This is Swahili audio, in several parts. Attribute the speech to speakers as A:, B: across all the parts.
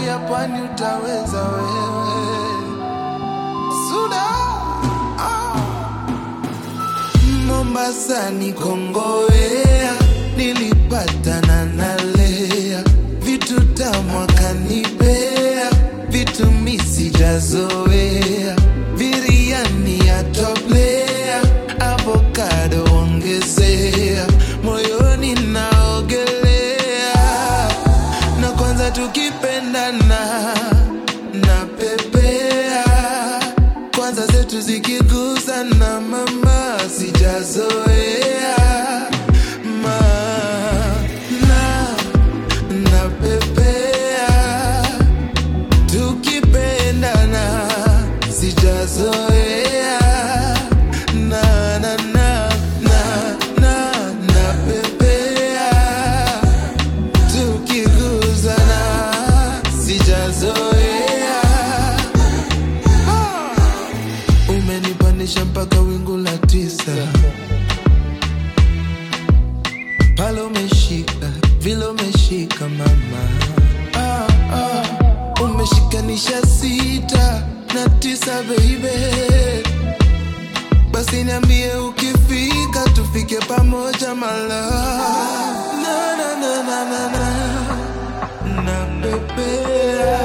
A: ya pwani utaweza wewe. Suda ah. Mombasa ni Kongowea, nilipatana na Lea, vitu tamu akanipea, vitu mi sijazoea, biriani ya toplea, avocado ongezea, moyoni naogelea, na kwanza tukipendana na pepea kwanza zetu zikigusana mama sijazoea ma na na pepea tukipendana sijazoea na na na na na na pepea tukigusana sijazoea umenipandisha mpaka wingu la tisa pale umeshika vile umeshika mama ah, ah. umeshikanisha sita na tisa beibe basi niambie ukifika tufike pamoja mala na, na, na, na, na, na. na pepea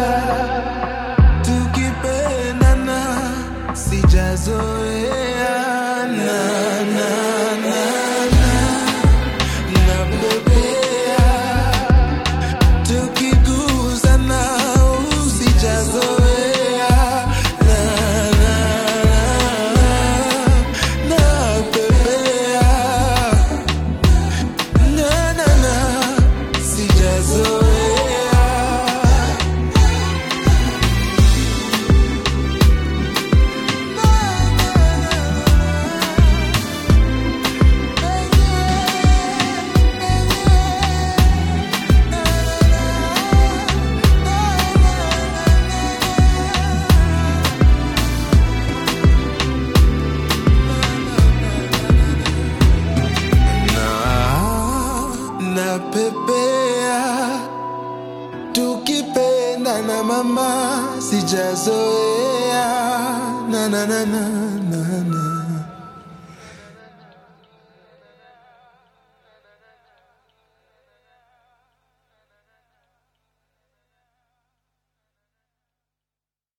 A: tukipendana sijazoea na, na, na, na, na bebea tukigusana usijazoea na, na, na, na bebea na, na, na, sijazoea na na pepea tukipenda na mama sijazoea na na na na na na